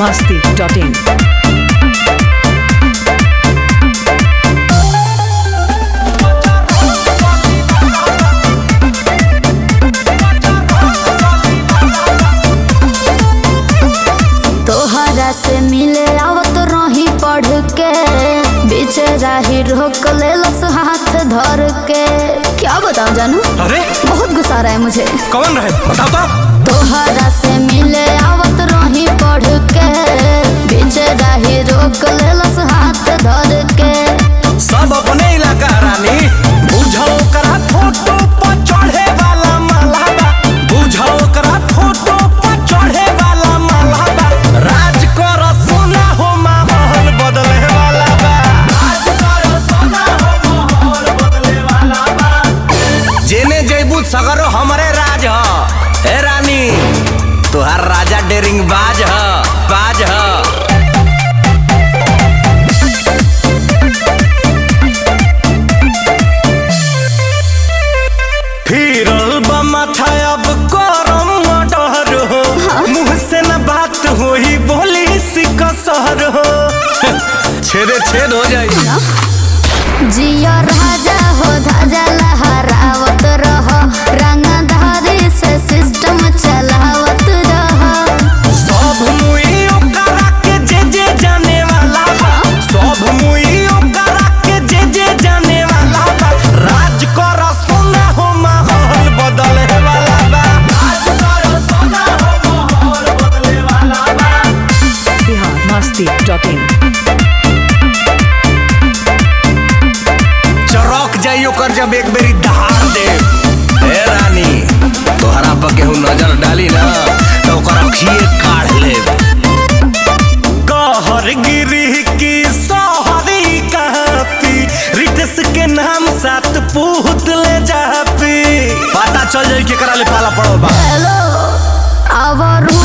masti.in. तोहरा से मिले आवत रही पढ़ के बीच राही रोक लेलस हाथ धर के क्या बताऊं जानू अरे बहुत गुस्सा आ रहा है मुझे कौन रहे बताओ तो तोहरा से मिले आवत रही पढ़ के बीच राही रोक लेलस हाथ धर के सब अपने इलाका रानी बुझो करा फोटो पर चढ़े वाला मालाबा बुझो करा फोटो पर चढ़े वाला मालाबा राज कर सोना हो माहौल बदले वाला बा राज कर सोना हो माहौल बदले वाला बा जेने जैबू सगरो हमरे राज ह ए रानी तुहार राजा डेरिंग बाज ह बाज ह फिरल बा माथा अब करम डर हो मुंह से न बात होई बोली सिकसर हो छेदे छेद हो जाई जिया राजा हो धाजा लहरावत रह रंगधारी से सिस्टम चलावत रह सब मुई ओकरा के जे जे जाने वाला बा सब मुई ओकरा के जे जे जाने वाला बा राज कर सोना हो माहौल बदले वाला बा राज कर सोना हो माहौल बदले वाला बा Bihar masti.in. चौक जाई ओकर जब एक बेरी दहाड़ दे ए रानी तोहरा पर केहू नजर डाली ना तो ओकर अखिए काढ़ ले कहर गिरी की सोहरी कहती रिटस के नाम साथ पूत ले जापी पता चल जाई केकरा ले पाला पड़ल बा हेलो अब